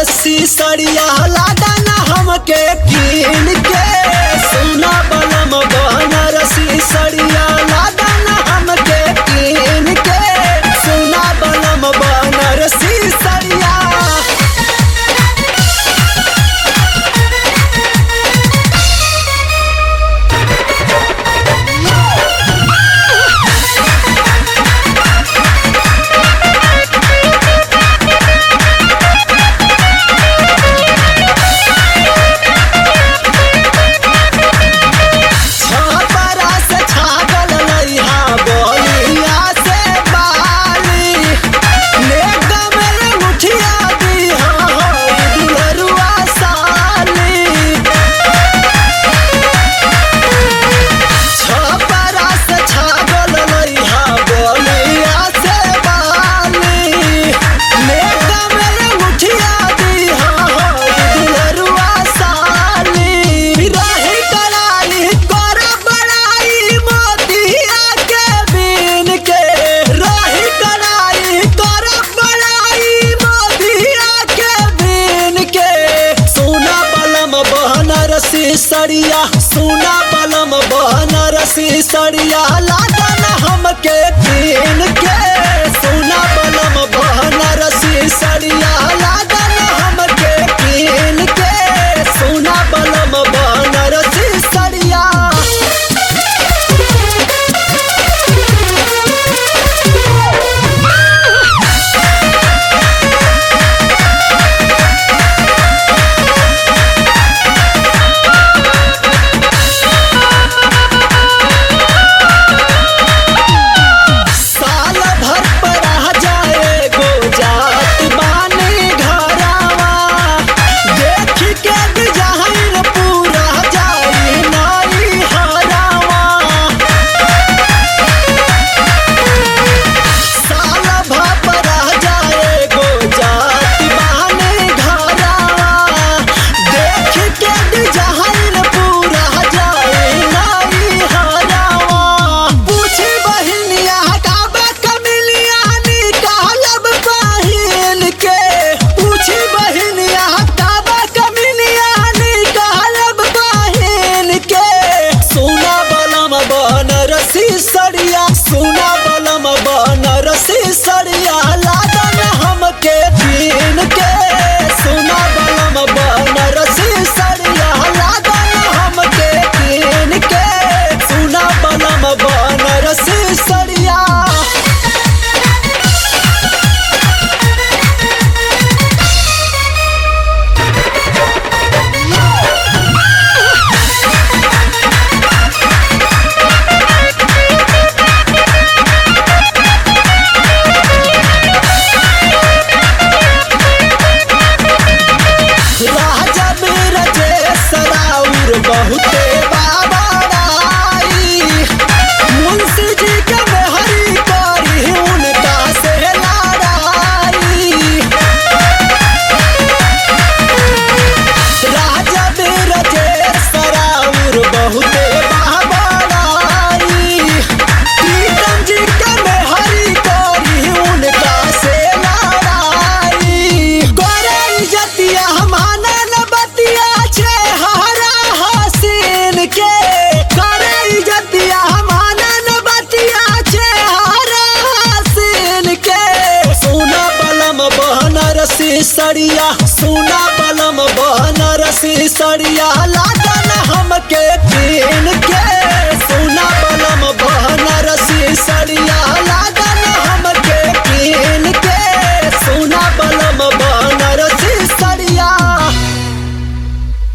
बनारसी सड़िया लादा ना हमके कीन के सुना बलम बनारसी सड़िया लादा ना हमके कीन के सुना बलम बनारसी सड़िया छपरा से छागल लइहा बलिया से बाली ले गमल मुठिया दिहा होई दुलरुआ साली छपरा से छागल लइहा बलिया से बाली ले गमल मुठिया दिहा होई दुलरुआ साली रही कराली कर बड़ाई मोतिया के बीन के रही कराली कर बड़ाई मोतिया के बीन के सोना बलम बनरसी सड़िया सोना बलम बनरसी सड़िया लादन हमके कीन के सोना बलम बनरसी सड़िया लादन हमके कीन के सोना बलम बनरसी सड़िया साल भर पर आ जाए गो जात बानी घरावा देख के डिजाइन पूरा जाई नाई हरावा साल भर पर आ जाए गो जात बानी घरावा देख के डिजाइन पूरा जाई नाई हरावा पूछी बहिनिया काबा कमिलिया निकालब पहिल के पूछी बहिनिया काबा कमिलिया निकालब पहिल के सोना बलम बनरसी सा